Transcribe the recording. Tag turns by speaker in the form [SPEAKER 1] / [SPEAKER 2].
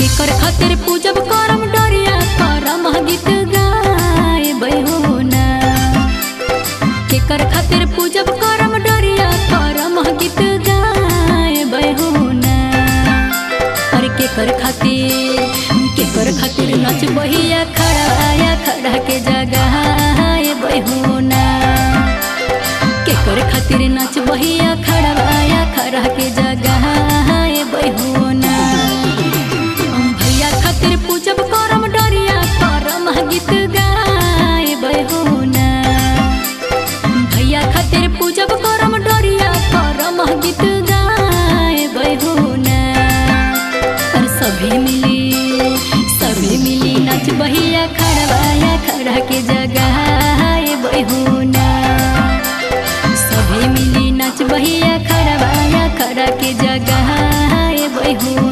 [SPEAKER 1] केकर खातिर पूजब करम डरिया करम गीत गाए बहूना केकर खातिर पूजब करम डरिया करम गीत गाए बहूना अरे केकर खातिर केकर खातिर नच बहिया खड़ा आया खड़ा के जगह आए बहूना केकर खातिर नच बहिया खड़ा आया खड़ा के जगह आए बहूना भैया खातिर पूजब करम डरिया करम गीत गाए बहूना भैया खातिर पूजब करम डरिया करम गीत गाए बहूना और सभी मिली सभी मिली नच बहिया खड़वाया खड़ा के जगह आए बहूना सभी मिली नच बहिया खड़वाया खड़ा के जगह आए बहूना